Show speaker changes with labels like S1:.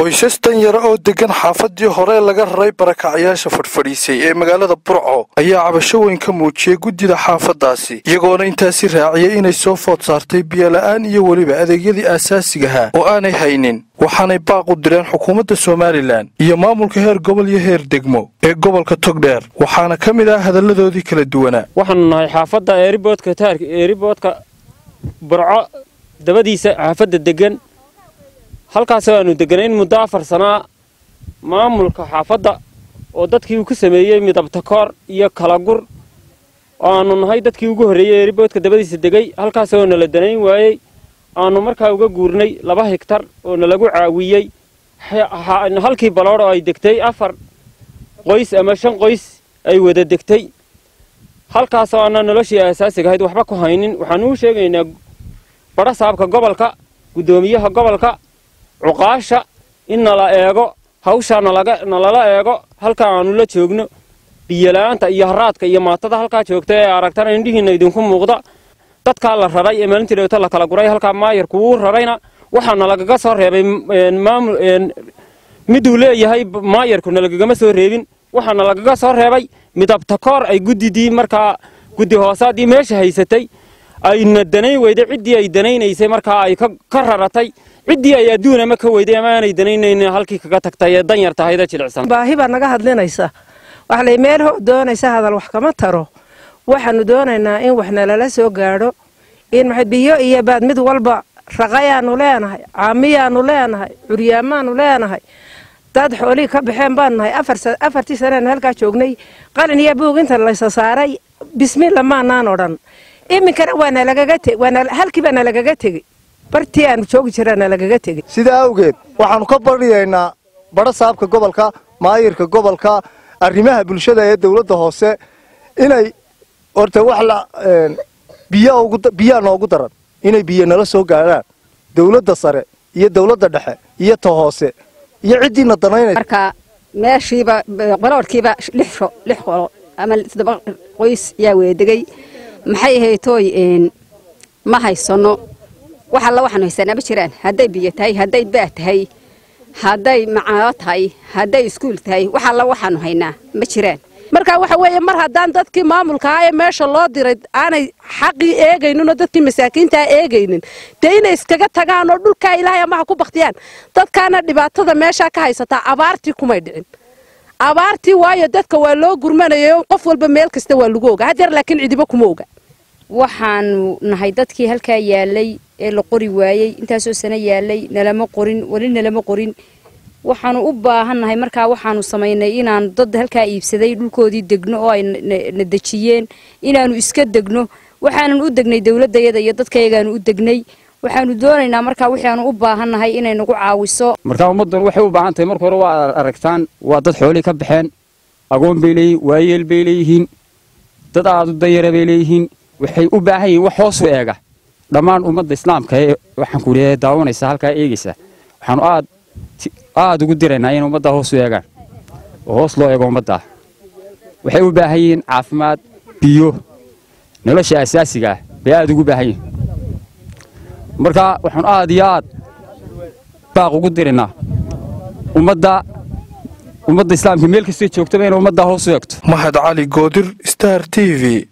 S1: qoysas danyara oo deggan xaafadii hore laga raray barakacyaasha fadhfadhiisay ee magaalada burco ayaa cabasho weyn ka muujiyey guddida xaafaddaasi iyagoona intaasi raaciyey inay soo food saartay biyola'aan iyo weliba adeegyadii aasaasigaha oo aanay haynin waxaanay baaq u direen xukuumadda somalilan iyo maamulka heer gobol iyo heer degmo ee gobolka togdheer waxaana ka mid ah hadalladoodii kala duwanaa
S2: waxaanu nahay xaafadda eeriboodka taark eeriboodka burco dabadiisa xaafadda deggan halkaasoo aanu degganayn muddo afar sanaa maamulka xaafadda oo dadkii uu ku sameeyey midabtakoor iyo kalagur oo aanu nahay dadkii ugu horreeyey eeriboodka dabadiisa degay halkaasoo nala danayn waayey aanu markaa uga guurnay laba higtar oo nalagu caawiyey halkii baloodh oo ay degtay afar qoys ama shan qoys ay wada degtay halkaasoo aanaan noloshii aasaasiga ahayd waxba ku haynin waxaanu u sheegaynaa badha saabka gobolka guddoomiyaha gobolka cuqaasha in nala eego hawshaa nalala eego halkaa aanu la joogno biyola'aanta iyo haraadka iyo maatada halkaa joogta ee aragtana indhihiinna idinku muuqda dadkaa la raray ee maalintii dhawto la kala guray halkaa maayarku wuu rarayna waxaana lagaga soo reebay maamul miduu leeyahay maayarku nalagagama soo reebin waxaana lagaga soo reebay midabtakoor ay guddidii markaa guddi hoosaadii meesha haysatay ayna danayn weyday ciddii ay danaynaysay markaa ay ka raratay ciddii ay adduun ama ka weyday ama aanay danaynayn halkii kaga tagtay ee danyar tahayda jilicsan
S3: baahi baa naga hadlinaysa waxa lay meel ho doonaysa hadal wax kama taro waxaanu doonaynaa in wax nalala soo gaadho in biyo iyo baad mid walba raqayaanu leenahay caamiyaanu leenahay curyaamaanu leenahay dad xoolihii ka baxeen baanu nahay afartii sanean halkaa joognay qalin iyo buug inta laysa saaray bismilla maanaan odhan iminkana halkiibaa nalagaga tegey bartii aanu joogi jiraa nalagaga tegey
S4: sidaa awgeed waxaannu ka baryaynaa badha saabka gobolka maayirka gobolka arrimaha bulshada ee dawladda hoose inay horta wax la biyaa noogu daran inay biyo nala soo gaadhaan dawladda sare iyo dawladda dhexe iyo ta hoose iyo ciddiina danaynaysa
S5: marka meeshiiba baloodhkiiba lix qolo ama toddoba qoys yaa weedegay maxay ahaytooy ma haysano wax alla waxaanu haysanaa ma jiraan hadday biyo tahay hadday baa tahay hadday macaano tahay hadday iskuul tahay wax alla waxaanu haynaa ma jiraan
S3: marka waxa weeye mar haddaan dadkii maamulka ah ee meesha loo diray aanay xaqii eegaynin oo dadkii masaakiintaa eegaynin dee inay iskaga tagaan oo dhulkaa ilaahay amaha ku baktiyaan dadkaana dhibaatada meeshaa ka haysataa abaartii kumay dhicin abaartii waayo dadka waa loo gurmanayay qof walba meel kasta waa lagu oga hadeer laakiin cidiba kuma oga
S5: waxaanu nahay dadkii halkaa yaalay ee la qori waayey intaasoo sano yaalay nalama qorin weli nalama qorin waxaanu u baahannahay markaa waxaanu samaynay inaanu dad halkaa iibsaday dhulkoodii degno oo ay na dejiyeen inaanu iska degno waxaanan u degnay dowladayada iyo dadkayagaanu u degnay waxaanu doonaynaa markaa waxaanu u baahannahay inay nagu caawiso
S6: markaa ummaddan waxay u baahan tahay marka hore waa aragtaan waa dad xoolii ka baxeen agoon bay leeyihin waayeel bay leeyihiin dad aad u danyara bay leeyihiin waxay u baahan yihiin wax hoosu eega dhammaan ummadda islaamka ee waxaan ku leeyahay daawanaysa halkaa eegaysa waxaanu aad aada ugu diraynaa in ummaddaa hoos u eegaan oo hoos loo eego ummaddaa waxay u baahan yihiin caafimaad biyo nolosha asaasiga ah bay aada ugu baahan yihiin marka waxaanu aad iyo aad baaq ugu diraynaa ummadda ummadda islaamka meel kastay joogtaba inay ummaddaa hoos u eegto
S1: mahad cali goodir star t v